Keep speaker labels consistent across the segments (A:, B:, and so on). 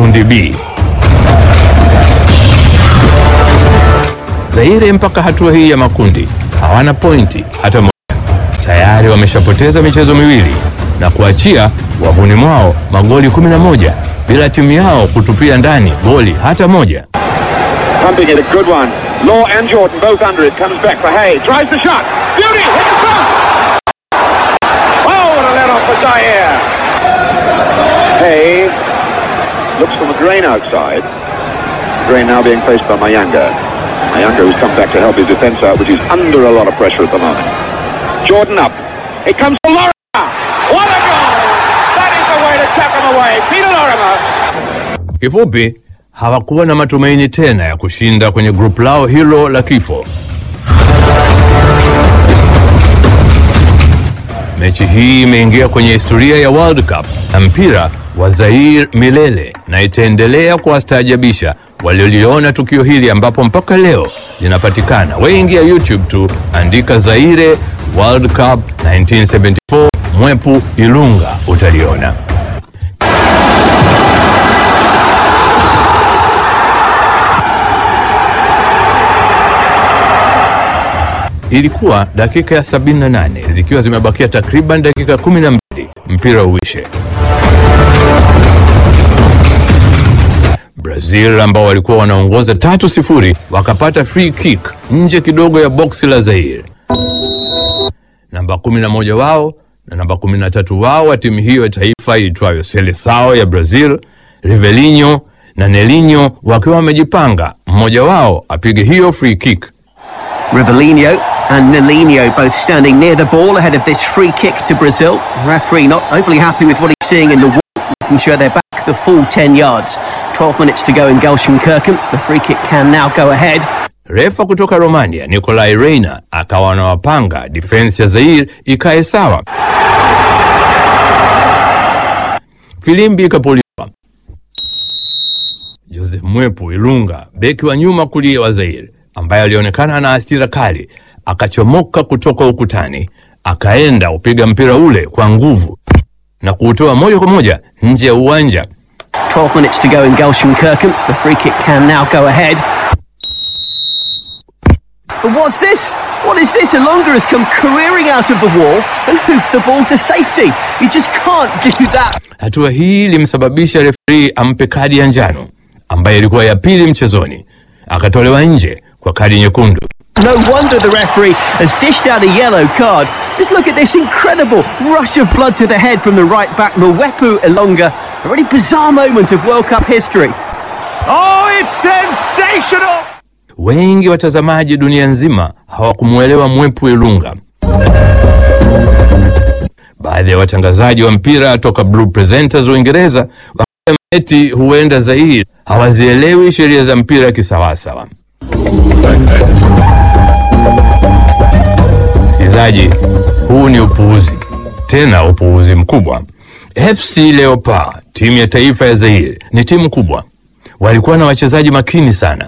A: kundi B. Zaire mpaka hatua hii ya makundi hawana pointi hata moja. Tayari wameshapoteza michezo miwili na kuachia wavuni mwao magoli 11 bila timu yao kutupia ndani goli hata moja.
B: Pumping it, a good one. Law and Jordan both under it. Comes back for Hay. Tries the shot. Beauty! Hit the front! Oh, what a let off for Zaire. Hay looks for McGrain outside. McGrain now being faced by Mayanga. Mayanga who's come back to help his defence out, but he's under a lot of pressure at the moment. Jordan up. It comes to Lorimer. What a goal! That is the way to tap him away. Peter Lorimer.
A: Kifupi, hawakuwa na matumaini tena ya kushinda kwenye grupu lao hilo la kifo. Mechi hii imeingia kwenye historia ya World Cup na mpira wa Zaire milele na itaendelea kuwastaajabisha walioliona tukio hili ambapo mpaka leo linapatikana. Wewe ingia YouTube tu, andika Zaire World Cup 1974 Mwepu Ilunga utaliona. Ilikuwa dakika ya 78 zikiwa zimebakia takriban dakika 12 mpira uishe. Brazil ambao walikuwa wanaongoza tatu sifuri wakapata free kick nje kidogo ya boksi la Zaire. Namba 11 wao na namba 13 wao wa timu hiyo ya taifa iitwayo Seleção ya Brazil, Rivelinho na Nelinho wakiwa wamejipanga, mmoja wao apige hiyo free kick.
C: Rivellino and Nilinho both standing near the ball ahead of this free kick to Brazil. The referee not overly happy with what he's seeing in the wall, making sure they're back the full 10 yards. 12 minutes to go in Gelsenkirchen. The free kick can now go ahead.
A: Refa kutoka Romania Nicolai Reina akawa anawapanga defense ya Zaire ikae sawa. Filimbi ikapuliwa. Joseph Mwepu Ilunga, beki wa nyuma kulia wa Zaire, ambaye alionekana ana hasira kali, akachomoka kutoka ukutani, akaenda upiga mpira ule kwa nguvu na kuutoa moja kwa moja nje ya uwanja.
C: 12 minutes to go in Gelsenkirchen. The free kick can now go ahead. But what's this? What is this? Elonga has come careering out of the wall and hoofed the ball to safety. You just can't do that.
A: Hatua hii ilimsababisha referi ampe kadi ya njano ambayo ilikuwa ya pili mchezoni, akatolewa nje kwa kadi nyekundu.
C: No wonder the referee has dished out a yellow card. Just look at this incredible rush of blood to the head from the right back, Mwepu Elonga. A really bizarre moment of World Cup history.
B: Oh, it's sensational!
A: Wengi watazamaji dunia nzima hawakumwelewa Mwepu Ilunga. Baadhi ya watangazaji wa mpira toka Blue Presenters Uingereza wakasema eti huenda Zaire hawazielewi sheria za mpira kisawasawa. Msikilizaji, huu ni upuuzi, tena upuuzi mkubwa. FC Leopard, timu ya taifa ya Zaire, ni timu kubwa, walikuwa na wachezaji makini sana.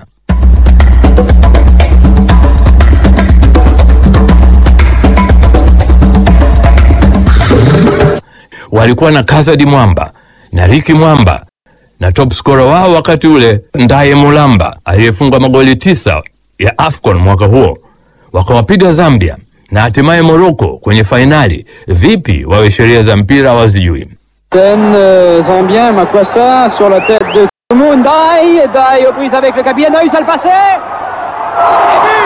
A: walikuwa na Kazadi Mwamba na Riki Mwamba na top scorer wao wakati ule Ndaye Mulamba aliyefunga magoli tisa ya AFCON mwaka huo. Wakawapiga Zambia na hatimaye Morocco kwenye fainali. Vipi wawe sheria za mpira wazijui?
D: Capitaine euh, zambien Makwassa sur la tête de Kumu Ndai. Ndai aux prises avec le capitaine. A eu ça le passer. Et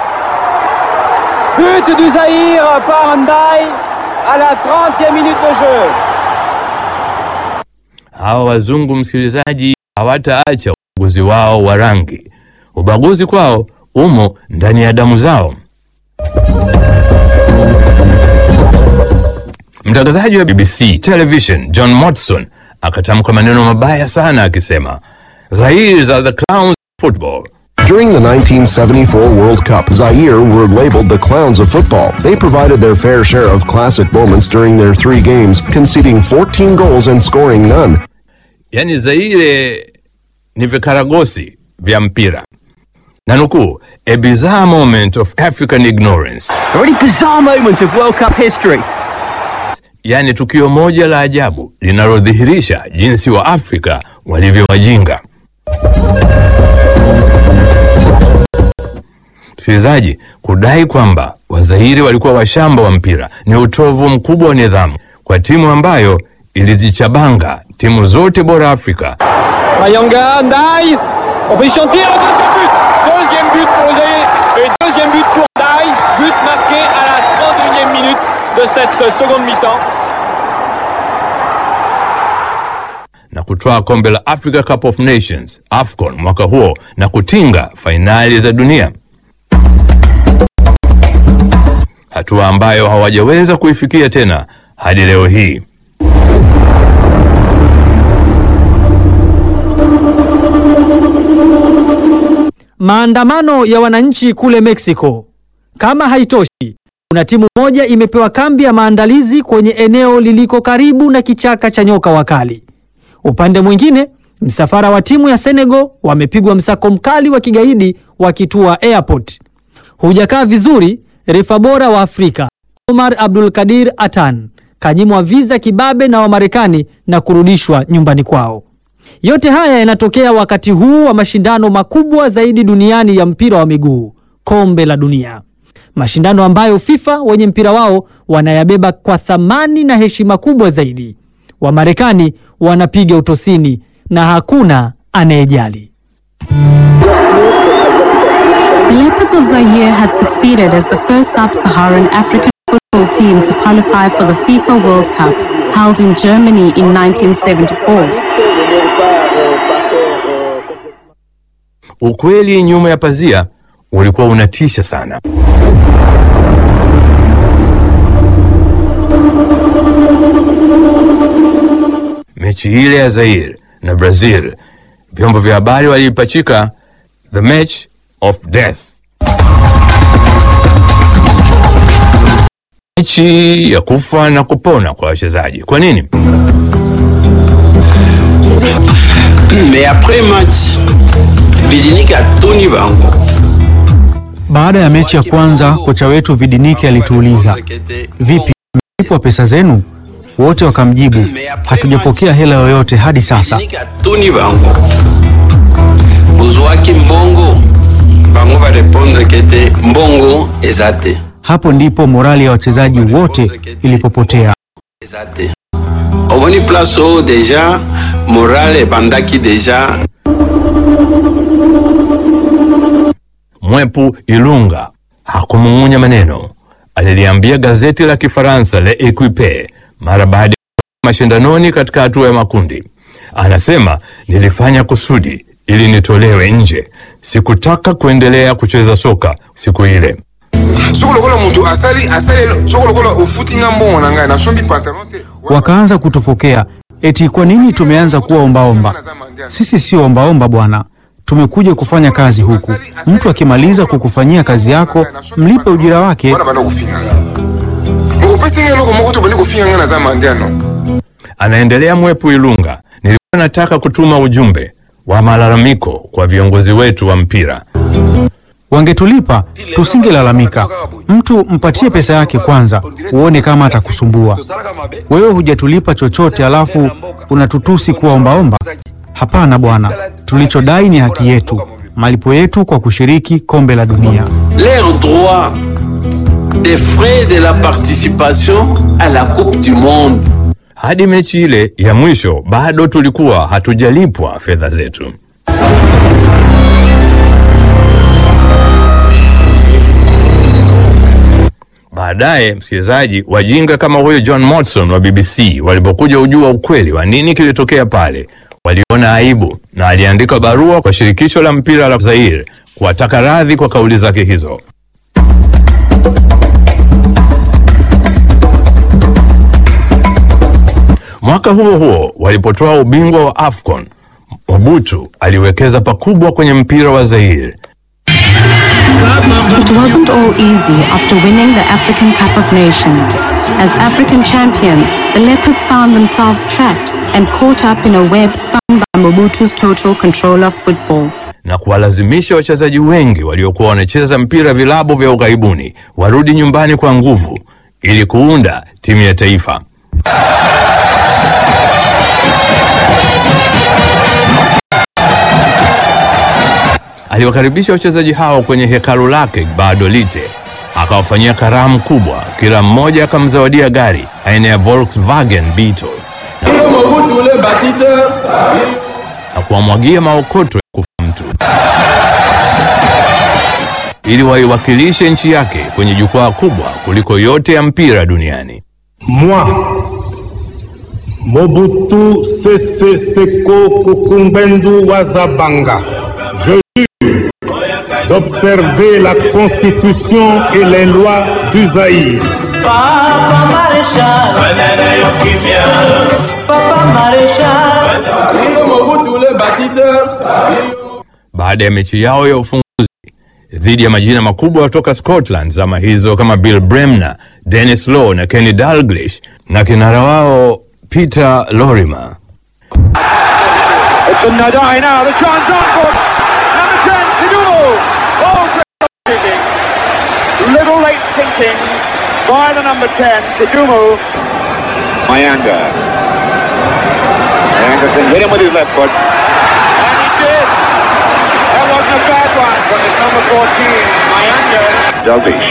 D: but But du Zaïre par Ndai à la 30e minute de jeu.
A: Hawa wazungu, msikilizaji, hawataacha ubaguzi wao wa rangi. Ubaguzi kwao umo ndani ya damu zao. Mtangazaji wa BBC Television John Motson akatamka maneno mabaya sana akisema, Zaire are the clowns of football.
E: During the 1974 World Cup, Zaire were labeled the clowns of football. They provided their fair share of classic moments during their three games, conceding 14 goals and scoring none.
A: Yaani Zaire ni vikaragosi vya mpira. Nanukuu, a bizarre moment of African ignorance.
C: A really bizarre moment of World Cup history.
A: Yaani tukio moja la ajabu linalodhihirisha jinsi wa Afrika walivyo wajinga. Msikilizaji, kudai kwamba Wazairi walikuwa washamba wa mpira ni utovu mkubwa wa nidhamu kwa timu ambayo ilizichabanga timu zote bora Afrika.
D: Mayanga, Ndaï, en position de tir, deuxième but Deuxième but pour les Zaïre et deuxième but pour Ndaï But marqué à la 31e minute de cette seconde mi-temps.
A: na kutwaa kombe la Africa Cup of Nations AFCON mwaka huo na kutinga fainali za dunia, hatua ambayo hawajaweza kuifikia tena hadi leo hii.
F: Maandamano ya wananchi kule Mexico. Kama haitoshi, kuna timu moja imepewa kambi ya maandalizi kwenye eneo liliko karibu na kichaka cha nyoka wakali. Upande mwingine, msafara wa timu ya Senegal wamepigwa msako mkali wa kigaidi wakitua airport. Hujakaa vizuri, refa bora wa Afrika Omar Abdul Kadir Atan kanyimwa visa kibabe na Wamarekani na kurudishwa nyumbani kwao. Yote haya yanatokea wakati huu wa mashindano makubwa zaidi duniani ya mpira wa miguu, kombe la dunia, mashindano ambayo FIFA wenye mpira wao wanayabeba kwa thamani na heshima kubwa zaidi. Wamarekani wanapiga utosini na hakuna anayejali.
G: The Leopards of Zaire had succeeded as the first sub-Saharan African football team to qualify for the FIFA World Cup, held in Germany in 1974.
A: Ukweli nyuma ya pazia ulikuwa unatisha sana. Mechi ile ya Zaire na Brazil, vyombo vya habari waliipachika the match of death, mechi ya kufa na kupona kwa wachezaji. Kwa nini?
H: Mais après match, Vidinik atoni bango.
I: Baada ya mechi ya kwanza, kocha wetu Vidiniki alituuliza, vipi, mlipwa pesa zenu? Wote wakamjibu, hatujapokea hela yoyote hadi sasa.
H: Vidinik atoni bango. Bozwaki mbongo. Bango barepondre kete mbongo eza te.
I: Hapo ndipo morali ya wachezaji wote ilipopotea.
H: Eza te. Omoni place oyo deja morale ebandaki deja
A: Mwepu Ilunga hakumung'unya maneno. Aliliambia gazeti la Kifaransa Le Equipe mara baada ya mashindanoni katika hatua ya makundi, anasema nilifanya kusudi ili nitolewe nje. Sikutaka kuendelea kucheza soka siku ile.
J: soko lokola moto asali asali soko lokola ofutinga mbongo na ngai nasombi pantalon te
I: Wakaanza kutufokea eti kwa nini tumeanza kuwa ombaomba. Sisi sio ombaomba bwana, tumekuja kufanya kazi huku. Mtu akimaliza kukufanyia kazi yako, mlipe ujira wake.
J: wana bana kofinga nga okopesi nga eloko moko to bandi kofinga nga naza mandiano
A: Anaendelea Mwepu Ilunga, nilikuwa nataka kutuma ujumbe wa malalamiko kwa viongozi wetu wa mpira.
I: Wangetulipa tusingelalamika. Mtu mpatie pesa yake kwanza, uone kama atakusumbua. Wewe hujatulipa chochote, alafu unatutusi kuwa ombaomba? Hapana bwana, tulichodai ni haki yetu, malipo yetu kwa kushiriki kombe la dunia.
H: leur droit des frais de la participation à la Coupe du Monde.
A: Hadi mechi ile ya mwisho bado tulikuwa hatujalipwa fedha zetu. Baadaye msikilizaji, wajinga kama huyo John Motson wa BBC walipokuja ujua ukweli wa nini kilitokea pale, waliona aibu na aliandika barua kwa shirikisho la mpira la Zaire kuwataka radhi kwa kauli zake hizo. Mwaka huo huo walipotoa ubingwa wa AFCON, Mobutu aliwekeza pakubwa kwenye mpira wa Zaire.
G: It wasn't all easy after winning the African Cup of Nations. As African champions, the Leopards found themselves trapped and caught up in a web spun by Mobutu's total control of football.
A: na kuwalazimisha wachezaji wengi waliokuwa wanacheza mpira vilabu vya ughaibuni warudi nyumbani kwa nguvu ili kuunda timu ya taifa. aliwakaribisha wachezaji hao kwenye hekalu lake Badolite, akawafanyia karamu kubwa, kila mmoja akamzawadia gari aina ya Volkswagen Beetle na kuwamwagia maokoto ya kufa mtu ili waiwakilishe nchi yake kwenye jukwaa kubwa kuliko yote ya mpira duniani.
K: Moi, Mobutu Sese Seko Kukumbendu Wazabanga, je jure d'observer la Constitution et les lois du Zaïre.
L: Papa Maréchal, Papa Maréchal,
K: Mobutu le bâtisseur.
A: Baada ya mechi yao ya ufunguzi dhidi ya majina makubwa kutoka Scotland zama hizo kama Bill Bremner, Dennis Law na Kenny Dalglish na kinara wao Peter Lorimer.
B: It's a Nadai now. The chance on for number 10, Kidumu. Oh, great thinking. Little late thinking by the number 10, Kidumu. Mayanga. Mayanga can hit him with his left foot. And he did. That wasn't a bad one from his number 14, Mayanga. Dalvish.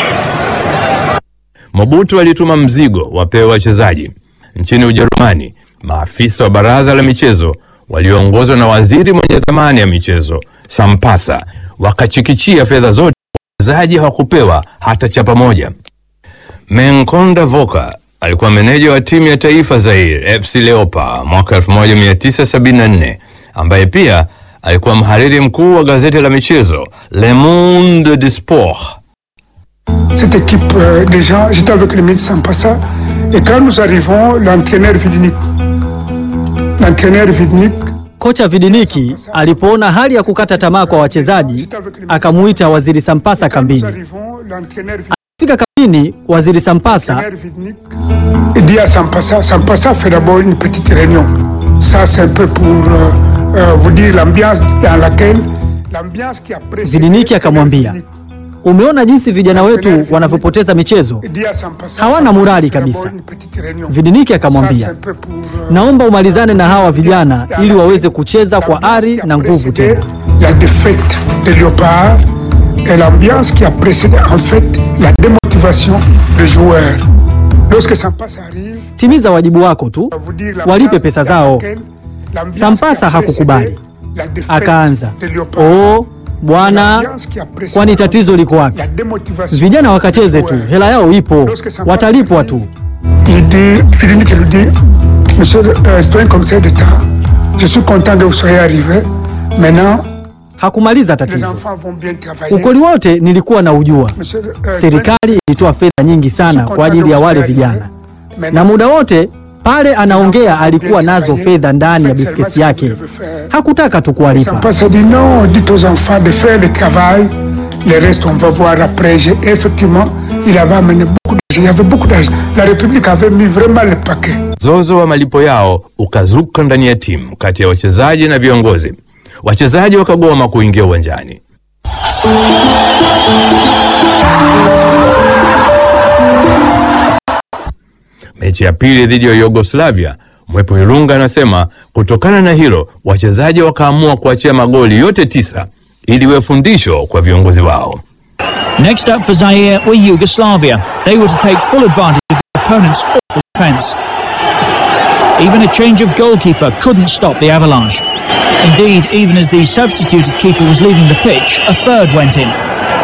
A: Mobutu alituma mzigo wapewe wachezaji. Nchini Ujerumani, maafisa wa baraza la michezo walioongozwa na waziri mwenye dhamani ya michezo Sampasa wakachikichia fedha zote, wachezaji hawakupewa hata chapa moja. Menkonda Voka alikuwa meneja wa timu ya taifa Zaire FC Leopards mwaka 1974 ambaye pia alikuwa mhariri mkuu wa gazeti la michezo Le Monde du Sport.
M: Cette équipe, euh, déjà, j'étais avec le ministre Sampassa. Et quand nous arrivons, l'entraîneur Vidnik, l'entraîneur Vidnik,
F: Kocha Vidiniki alipoona hali ya kukata tamaa kwa wachezaji, akamuita waziri Sampasa
M: nous
F: kambini.
M: arrivons, l'entraîneur Vidnik,
F: Fika kambini, waziri Sampasa
M: l'entraîneur Vidnik dit à Sampassa, Sampassa fait d'abord une petite réunion. Ça, c'est un peu pour euh, euh, vous dire l'ambiance dans laquelle, l'ambiance qui a précédé
F: Vidiniki akamwambia, umeona jinsi vijana wetu wanavyopoteza michezo,
M: dit à Sampassa,
F: hawana
M: Sampassa
F: morali
M: fait d'abord
F: kabisa.
M: une petite réunion.
F: Vidiniki
M: Ça, c'est
F: akamwambia,
M: un peu pour, euh,
F: naomba umalizane na hawa vijana ili waweze kucheza kwa ari na nguvu tena.
M: la défaite de Léopard et l'ambiance qui a précédé en fait la démotivation des joueurs. Lorsque Sampassa arrive,
F: Timiza wajibu wako tu,
M: vous dire
F: walipe pesa zao.
M: l'ambiance
F: Sampasa
M: qui a
F: hakukubali,
M: précédé la défaite
F: akaanza
M: de Léopard.
F: oo, bwana,
M: L'ambiance qui a précédé
F: kwani tatizo liko wapi?
M: la démotivation
F: Vijana
M: des
F: wakacheze tu,
M: joueurs.
F: hela yao ipo, watalipwa tu.
M: Il dit, Philippe qui lui dit, Monsieur le euh, citoyen commissaire d'État, je suis content que vous soyez arrivé. Maintenant,
F: Hakumaliza
M: les
F: tatizo.
M: enfants vont bien travailler.
F: Ukweli wote nilikuwa na ujua,
M: Monsieur le, euh,
F: serikali ilitoa fedha nyingi sana kwa ajili ya wale vijana, na muda wote pale anaongea alikuwa nazo fedha ndani ya bifkesi yake, hakutaka tu kuwalipa.
M: Sampassa dit non, dites aux enfants de faire le travail, le reste on va voir après. J'ai- Effectivement, il avait amené beaucoup d'argent, il y avait beaucoup d'argent. La République avait mis vraiment le paquet.
A: Mzozo wa malipo yao ukazuka ndani ya timu kati ya wachezaji na viongozi. Wachezaji wakagoma kuingia uwanjani. Mechi ya pili dhidi ya Yugoslavia, Mwepo Ilunga anasema kutokana na hilo wachezaji wakaamua kuachia magoli yote tisa ili iwe fundisho kwa viongozi wao.
N: Next up for Zaire were Yugoslavia. They were to take full advantage of their opponent's awful defence. Even a change of goalkeeper couldn't stop the avalanche. Indeed, even as the substituted keeper was leaving the pitch, a third went in.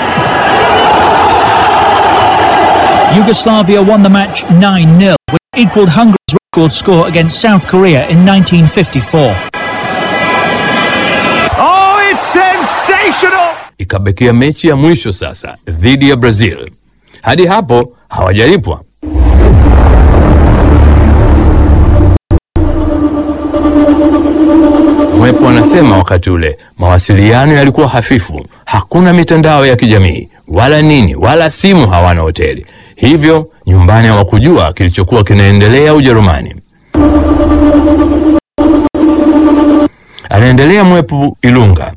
N: Yugoslavia won the match 9 0, which equalled Hungary's record score against South Korea in 1954.
L: Oh, it's sensational!
A: Ikabakia mechi ya mwisho sasa dhidi ya Brazil. Hadi hapo hawajalipwa. Mwepo anasema wakati ule mawasiliano yalikuwa hafifu, hakuna mitandao ya kijamii wala nini wala simu, hawana hoteli, hivyo nyumbani hawakujua kilichokuwa kinaendelea Ujerumani. Anaendelea Mwepo Ilunga.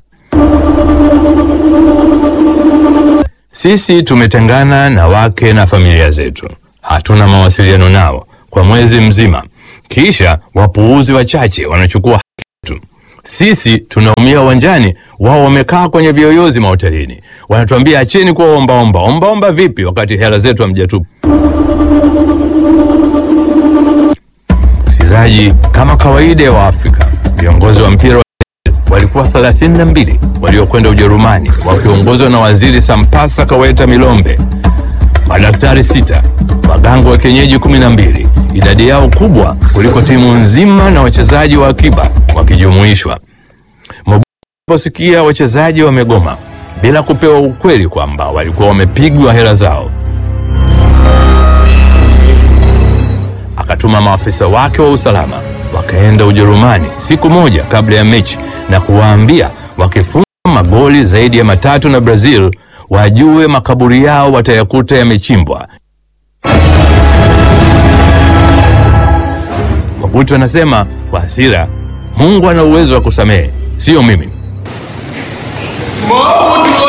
A: Sisi tumetengana na wake na familia zetu, hatuna mawasiliano nao kwa mwezi mzima. Kisha wapuuzi wachache wanachukua haki yetu. Sisi tunaumia uwanjani, wao wamekaa kwenye viyoyozi mahotelini. Wanatuambia acheni kuwa ombaomba. Ombaomba vipi wakati hela zetu hamjatupa? Msikilizaji, kama kawaida ya Waafrika, viongozi wa mpira wa walikuwa 32 waliokwenda Ujerumani wakiongozwa na waziri Sampasa Kaweta Milombe, madaktari sita, waganga wa kienyeji 12, idadi yao kubwa kuliko timu nzima na wachezaji wa akiba wakijumuishwa. Mobutu aliposikia wachezaji wamegoma bila kupewa ukweli kwamba walikuwa wamepigwa hela zao, akatuma maafisa wake wa usalama wakaenda Ujerumani siku moja kabla ya mechi na kuwaambia wakifunga magoli zaidi ya matatu na Brazil wajue makaburi yao watayakuta yamechimbwa. Mobutu anasema kwa hasira, Mungu ana uwezo wa kusamehe, sio mimi.
K: Mobutu